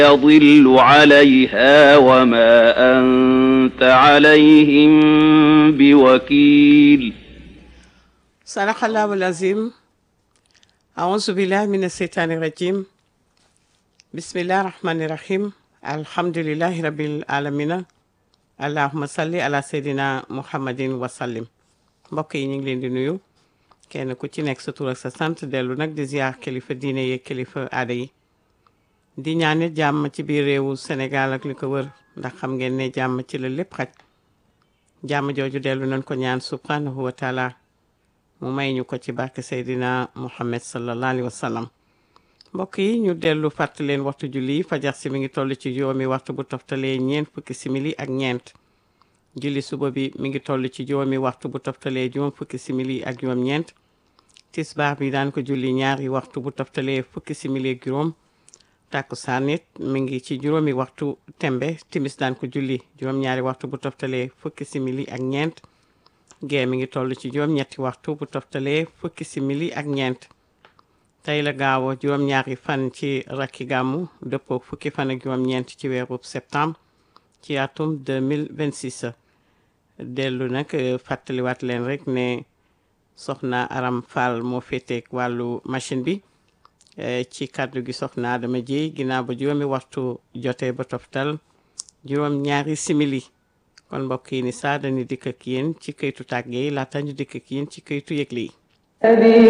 يضل عليها وما أنت عليهم بوكيل صدق الله العظيم أعوذ بالله من الشيطان الرجيم بسم الله الرحمن الرحيم الحمد لله رب العالمين allahuma salli ala seydina muhammadin wasallim mbokk yi ñu ngi leen di nuyu kenn ku ci nekk sa tur ak sa sant dellu nag di ziar kilifa diine yeeg kilifa aada yi di ñaanit jàmm ci biir réewu Sénégal ak li ko wër ndax xam ngeen ne jàmm ci la lépp xaj jàmm jooju dellu nañ ko ñaan subhanahu wa taala mu may ñu ko ci barke seydina muhammad sallallahu alayhi wa sallam mbokk yi ñu dellu fàttali leen waxtu julli fajar si mi ngi toll ci juróomi waxtu bu toftalee ñeent fukki simili ak ñeent julli suba bi mi ngi toll ci juróomi waxtu bu toftalee juróom fukki simili ak juróom ñeent tisbaar bi daan ko julli ñaari waxtu bu toftalee fukki simili ak juróom tàkkusaan it mi ngi ci juróomi waxtu tembe timis daan ko julli juróom-ñaari waxtu bu toftalee fukki simili ak ñeent gee mi ngi toll ci juróom-ñetti waxtu bu toftalee fukki simili ak ñeent tey la gaaw juróom-ñaari fan ci rakki gàmmu dëppoo fukki fan ak juróom-ñeent ci weeru septembre ci atum 2026 dellu nag fàttaliwaat leen rek ne soxna Aram Fall moo féeteeg wàllu machine bi ci kàddu gi soxna Adama Jéy ginnaaw ba juróomi waxtu jotee ba toftal juróom-ñaari simili kon mbokk yi ni saa dañu dikk ak yéen ci këytu tàggee yi laata ñu dikk ak yéen ci këytu yëgle yi